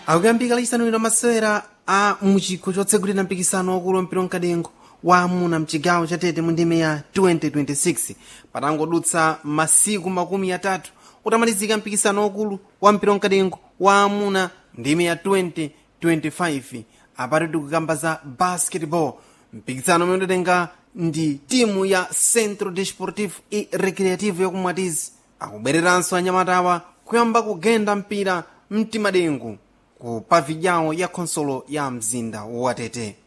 akuyambika lachisanu lino masewera a muchikho chotsegulira mpikisano wakulu wampira mkadengo wa amuna mchigawo chatete mu ndime ya 2026 patangodutsa masiku makumi atatu utamalizika mpikisano wakulu wa mpira mkadengo wa amuna ndime ya 2025 apati tikukamba za basketball mpikisano umene udatenga ndi timu ya centro desportivo e recreativo yakumwatizi akubwereranso anyamatawa kuyamba kugenda mpira mtimadengu ku pavilhão ya khonsolo ya mzinda watete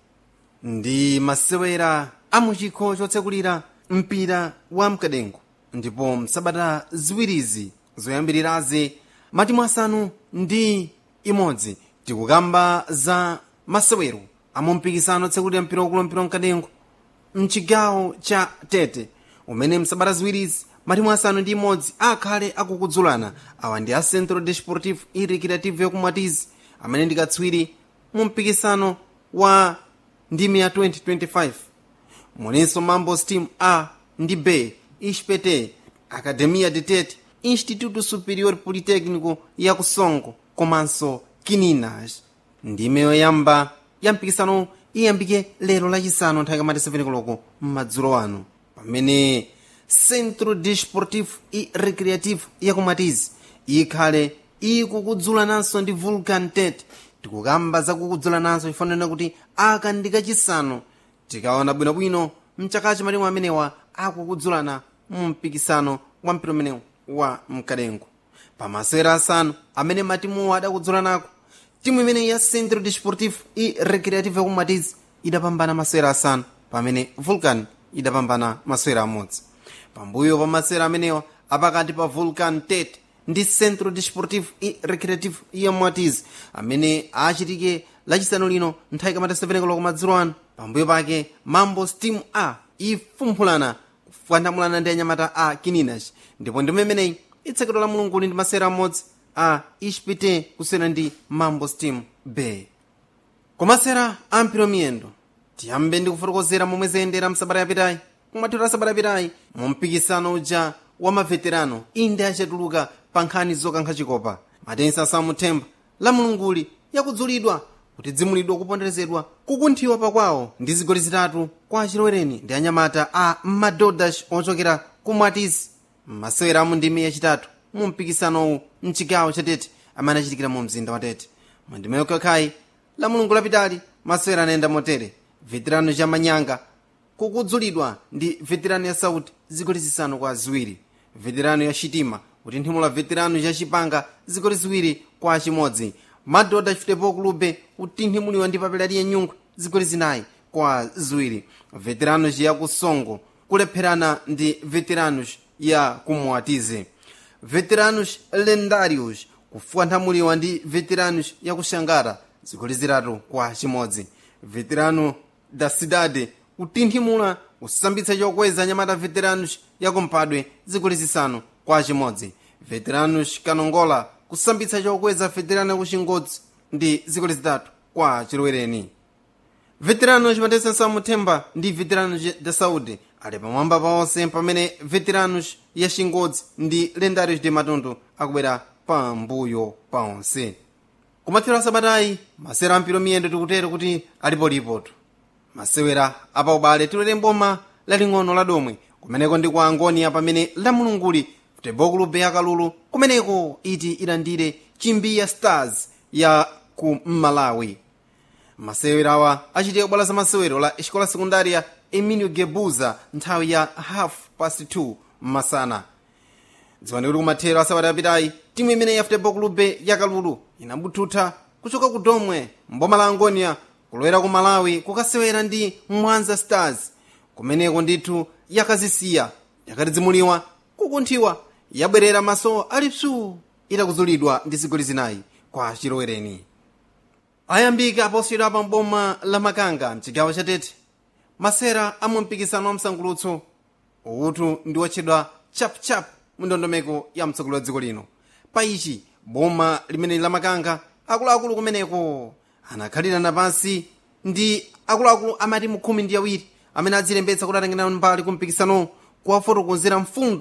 ndi masewera a muchikho chotsekulira mpira wa mkadengo ndipo msabata ziwirizi zoyambirirazi matimu asanu ndi imodzi tikukamba za masewero amwe mpikisano otsekulira mpira wakulu mpira mkadengo mchigawo cha tete umene msabata ziwirizi matimu asanu ndi imodzi akhale akukudzulana awa ndi a centro desportivo e recreativo yakumwatizi amene ndi katswiri mu mpikisano wa ndime ya 2025 mulinso mambos team a ndi b ispete academia de tete instituto superior politecnico ya kusongo komanso kininas ndime yoyamba ya mpikisano iyambike lero lachisanu nthawi kamati 7 koloko m'madzulo ano pamene centro desportivo e recreativo yakumatizi ikhale ikukudzulananso ndi vulcan tete tikukamba zakukudzulananso ifanana kuti aka ndi kachisanu tikaona bwinobwino mchakachi matimu amenewa akukudzulana mu mpikisano wa mpira umenewu wa mkadengo pamasewera asanu amene matimuwo adakudzulanako timu imene ya centro desportivo e recreativo yakumatizi idapambana masewera asanu pamene vulcan idapambana masewera amodzi pambuyo pa masewera amenewa apakati pa vulcan tete ndi centro desportivo e recreativo yakumatizi amene achitike lachisanu lino nthawi kamata 7 koloko madzulo ano pambuyo pake mambos team a ifumphulana kuyandamulana ndi anyamata a kininas ndipo ndime imeneyi itsekedwa la mulunguli ndi masewera amodzi a ispite kusiyana ndi mambos team b kumasewera a mpira miyendo tiyambe ndi kufotokozera momwe zayendera msabata yapitayi kumathero a sabata yapitayi mu mpikisano uja wa maveterano inde achatuluka pa nkhani zokankha chikopa matensi asamuthemba la mulunguli yakudzulidwa kuti dzimulidwa kuponderezedwa kukunthiwa pakwawo ndi zigoli zitatu kwa achilowereni ndi anyamata a madodash ochokera ku mwatisi masewera amu ndime yachitatu mu mpikisanowu mchigawo chatete amene achitikira mu mzinda wa tete mu ndime yokhakhayi la mulungu lapitali masewera anayenda motere veterano cha manyanga kukudzulidwa ndi veterano ya sauti zigoli zisanu kwa ziwiri veterano ya chitima kuti nthimula veterano cha chipanga zigoli ziwiri kwa chimodzi madoda futebol clube utinhimuliwa ndi papelati ya nyungwe zigoli zinayi kwa ziwiri veteranos ya kusongo kulepherana ndi veteranos ya kumwatize veteranos lendários kufuanthamuliwa ndi veteranos ya kuxangara zigoli zitatu kwa chimodzi veterano da cidade kutinthimula kusambitsa chokweza anyamata veteranos ya kumpadwe zigoli zisanu kwa chimodzi veteranos kanongola kusambitsa chokweza veterano yakuchingodzi ndi zigoli zitatu kwa chilowereni veterano chimatesa samuthemba ndi veterano da saúde ali pamwamba paonse pamene veteranos ya chingodzi ndi lendários de matundu akubwera pambuyo paonse kumathero asabatayi masewera ampiro miyendo tikutero kuti alipolipotu masewera apaubale tilere mboma laling'ono la domwe kumeneko ndi kwa angonia pamene la mulunguli futebol clube ya kalulu kumeneko iti ilandire chimbiya stars ya ku malawi masewera awa achitika bwala za masewero la escola sekundaria emilio gebuza nthawi ya half past 2 masana dziwani kuti kumathero asabata apitayi timu imene ya futebol clube ya kalulu inabuthutha kuchoka ku domwe mboma la angonia kulowera ku malawi kukasewera ndi mwanza stars kumeneko ndithu yakazisiya yakatidzimuliwa kukunthiwa yabwerera maso ali psuu itakuzulidwa ndi zigoli zinayi kwa chilowereni ayambika aposiyidwa pa mboma la makanga mchigawo chatete masera amu mpikisano wa msangulutso utu ndi wotchedwa chapchap mu ndondomeko ya mtsogoleri wa dziko lino pa ichi boma limene la makanga akuluakulu kumeneko anakhalirana pansi ndi akuluakulu amatimu khumi ndi awiri amene adzilembetsa kuti atengera mbali ku mpikisano kuwafotokozera mfundo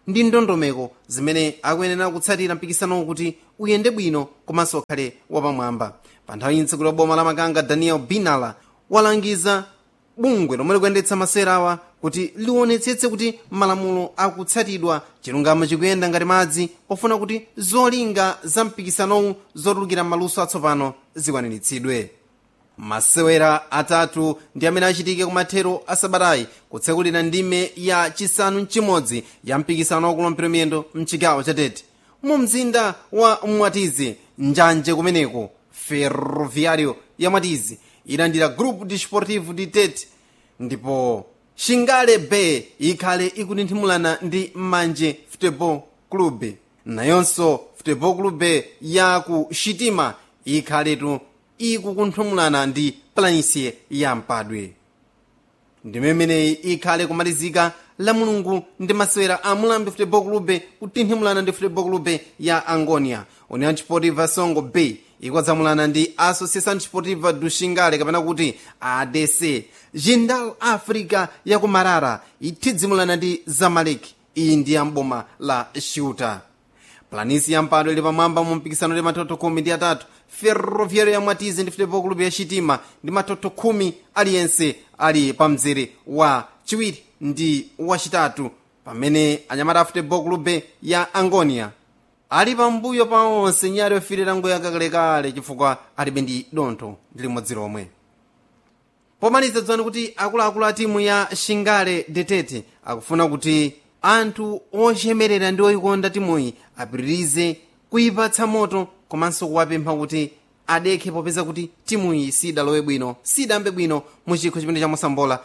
ndi ndondomeko zimene akuyenera kutsatira mpikisanowo kuti uyende bwino komanso ukhale wapamwamba pa nthawi mtsogoleri wa boma la makanga daniel binala walangiza bungwe lomwe likuyendetsa masewera awa kuti liwonetsetse kuti malamulo akutsatidwa chilungamo chikuyenda ngati madzi pofuna kuti zolinga za mpikisanowu zotulukira m'maluso atsopano zikwaniritsidwe masewera atatu ndi amene achitike kumathero a sabatayi kutsekulira ndime ya chisanu mchimodzi ya mpikisano wakulu mpira miyendo mchigawo cha tete mu mzinda wa mwatizi njanje kumeneko ferroviario ya mwatizi ilandira grupo desportivo de tete ndipo shingale bay ikhale ikutinthimulana ndi manje futebol club nayonso futebol club ya ku shitima ikhaletu ikukunthumulana ndi planície ya mpadwe ndime imeneyi ikhale kumalizika la mulungu ndi masewera a mulambi futebol club kutinthimulana ndi futebol club ya angonia união desportiva songo bay ikwadzamulana ndi associação desportiva do xingale kapena kuti adc jindal africa ya ku marara ithidzimulana ndi zamalek iyi ndi yamboma la shuta planisi ya mpado ili pamwamba mu mpikisano ndi matoto khumi ndi atatu ferroviario ya mwatizi ndi futebol club ya chitima ndi matoto khumi aliyense ali pa mzere wa chiwiri ndi wachitatu pamene anyamata a futebol club ya angonia ali pambuyo pa onse nyali ofirira ngoyo yakalekale chifukwa alibe ndi dontho ndi limodzi lomwe pomaliza dziwani kuti akuluakulu a timu ya shingale detete akufuna kuti anthu ochemerera ndi oyikonda timuyi apitirize kuyipatsa moto komanso kuwapempha kuti adekhe popeza kuti timuyi sidalowe bwino sidambe bwino mu chikho chimene chamosambola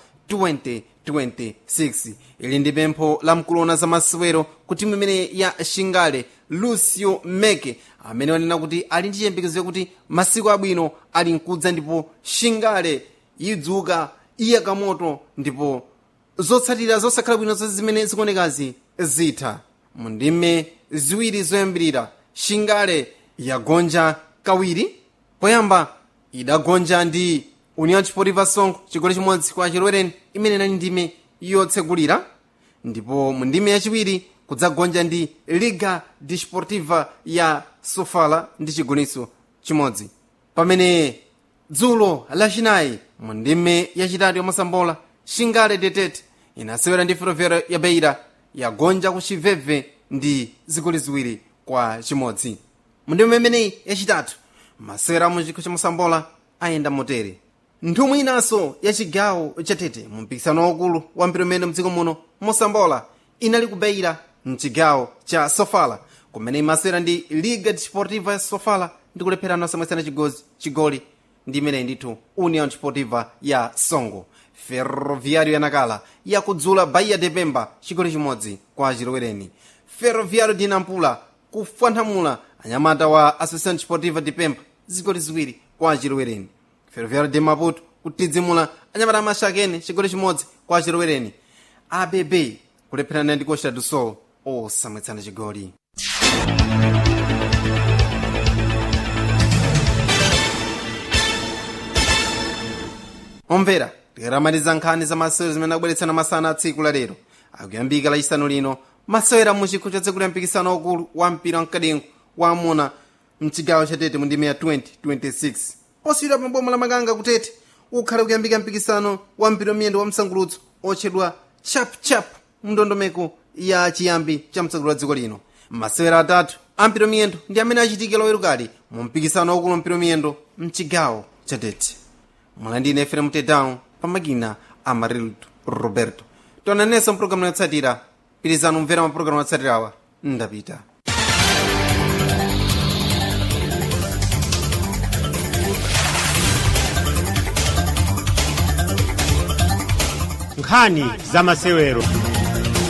2026 ili ndi pempho la mkulona za masewero ku timu imene ya shingale lucio meke amene wanena kuti ali ndi chiyembekezo yakuti masiku abwino ali mkudza ndipo shingale idzuka iyaka moto ndipo zotsatira zosakhala bwino zonse zimene zikuonekazi zitha mu ndime ziwiri zoyambirira shingale yagonja kawiri poyamba idagonja ndi união desportiva songo chigoli chimodzi kwa chilwereni imene inali ndime yotsegulira ndipo mu ndime yachiwiri kudzagonja ndi liga desportiva ya sofala ndi chigoniso chimodzi pamene dzulo lachinayi mu ndime yachitatu yomasambola shingale detete inasewera ndi ferroviário ya beira yagonja ku chiveve ndi zigoli ziwiri kwa chimodzi mu ndime imeneyi yachitatu masewera mu chikho chamosambola ayenda motere nthumwi inanso ya chigawo chatete mu mpikisano waukulu wa mpira umene mdziko muno mosambola inali kubeira mchigawo cha sofala kumene imasewera ndi liga desportiva ya sofala ndi kulepherana osamwetsana chigozi chigoli ndi imeneyi ndithu união desportiva ya songo ferroviário yanakala yakudzula bahia de pemba chigoli chimodzi kwa chilowereni ferroviário de nampula kufanthamula anyamata wa associação desportiva de pemba zigoli ziwiri kwa chilowereni ferroviário de maputo kutidzimula anyamata amashakene chigoli chimodzi kwa chilowereni abb kulepherana ndi costa do sol osamwetsana chigoli omvera tikaramaliza nkhani za masewero zimene akubweretsana masana a tsiku la lero akuyambika lachisanu lino masewera mu chikho cha dziko la mpikisano wakulu wa mpira wamkadengo wa amuna mchigawo chatete mu ndime ya 2026 posiyidwa pa boma la makanga kutete ukhale kuyambika mpikisano wa mpira miyendo wa msangulutso otchedwa chapchap mndondomeko ya chiyambi cha mtsogolo wa dziko lino masewera atatu a mpira miyendo ndi amene achitike lowerukali mu mpikisano wakulu wa mpira miyendo mchigawo chatete mulandine efrem tedown pamakina amarildo roberto tonanenso mpulogalamu yotsatira pirizani umvera mapulogalamu yotsatirawa ndapita nkhani za masewero